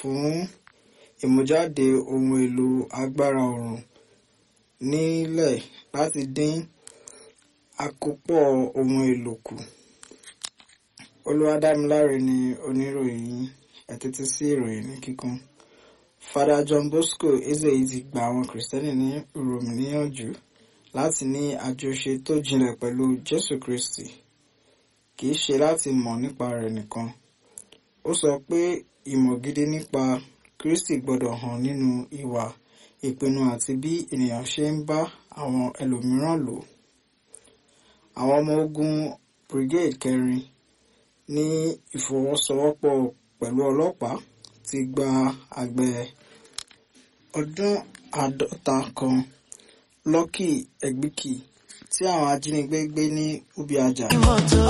fún ìmújáde ohun èlò agbára oòrùn nílẹ̀ láti dín àkópọ̀ ohun èlò kù. Olúwadámiláre ni oníròyìn ẹ tẹ́tí sí ìròyìn ní kíkún. Father John Bosco Ezeyi ti gba àwọn Kìrìsìtẹ́nì ní Rome níyànjú láti ní àjọṣe tó jinlẹ̀ pẹ̀lú Jésù Kristi kì í ṣe láti mọ̀ nípa rẹ̀ nìkan. Ó sọ pé ìmọ̀ gidi nípa Kristi gbọ́dọ̀ hàn nínú ìwà ìpinnu àti bí ènìyàn ṣe ń bá àwọn ẹlòmíràn lò. Àwọn ọmọ ogun Brigade kẹrin ní ìfọwọ́sowọ́pọ̀ pẹ̀lú ọlọ́pàá ti gba àgbẹ̀ ọdún àádọ́ta kan Lucky Egbìkì tí àwọn ajínigbé gbé ní Ubiaja.